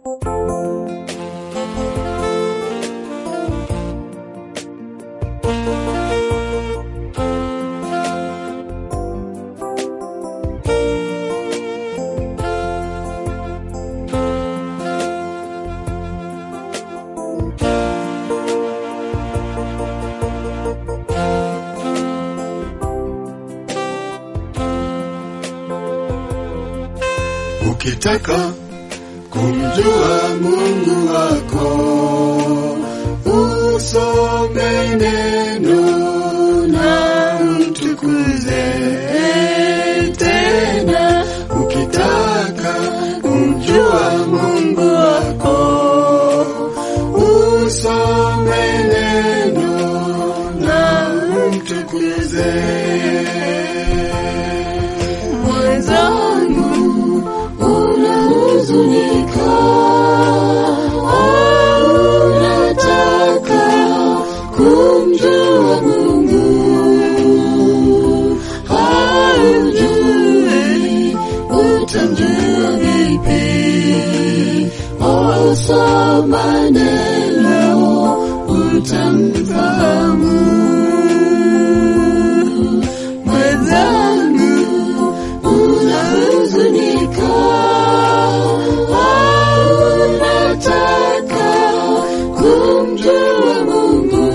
Ukitaka kumjua Mungu wako, usome neno na umtukuze tena. Ukitaka kumjua Mungu wako, usome neno na umtukuze. Mwenzangu, unahuzunika au unataka kumjua Mungu? Haujui utamjua vipi? Soma neno utamfahamu. Mwenzangu, unahuzunika au unataka kumjua Mungu?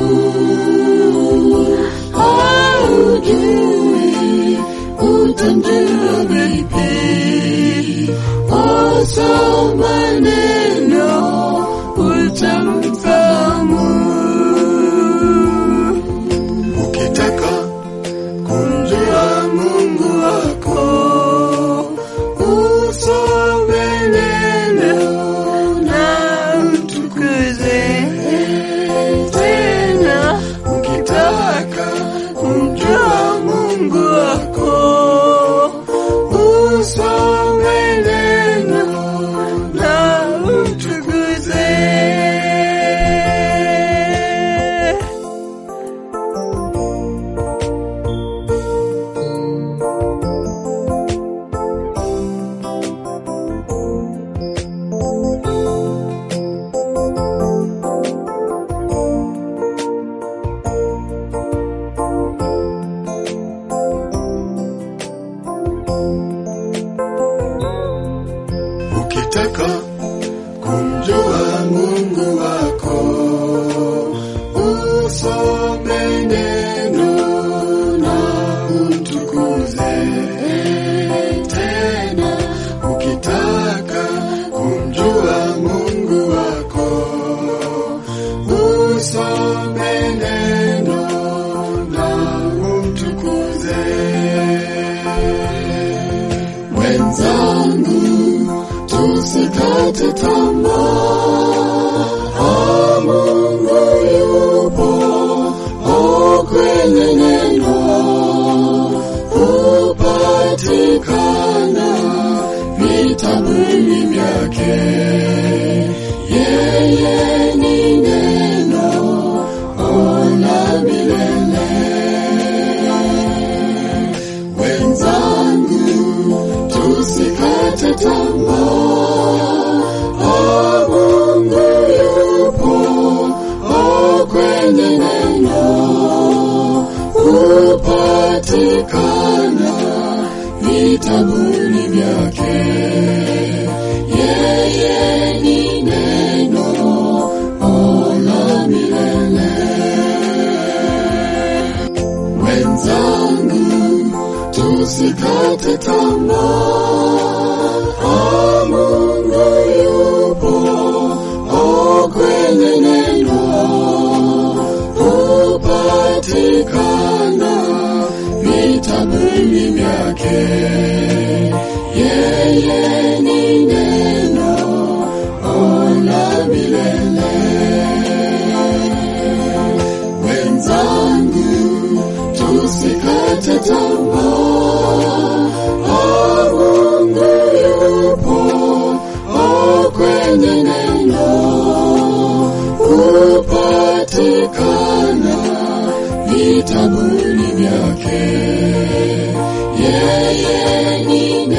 Haujui utamjua vipi? Soma neno utamfahamu. Ukitaka kumjua Mungu wako, usome neno na umtukuze tena. Ukitaka kumjua Mungu wako, usome neno na umtukuze. Ukitaka kumjua Mungu wako, usome neno na umtukuze tena. Ukitaka kumjua Mungu wako, usome neno na umtukuze Mwenzangu, tusikate tamaa. Ah, Mungu yupo oh, kwenye neno hupatikana vitabuni vyake. Yeye ni neno oh, la milele. Wenzangu, tusikate tamaa. Ah, Mungu yupo oh, kwenye neno hupatikana vitabuni vyake. Yeye ni neno oh, la milele. Wenzangu, tusikate tamaa. Ah, Mungu yupo oh, kwenye neno hupatikana vitabuni vyake. Yeye ni neno oh, la milele. Wenzangu, tusikate tamaa. Ah, Mungu yupo oh, kwenye neno hupatikana vitabuni vyake. Yeye ni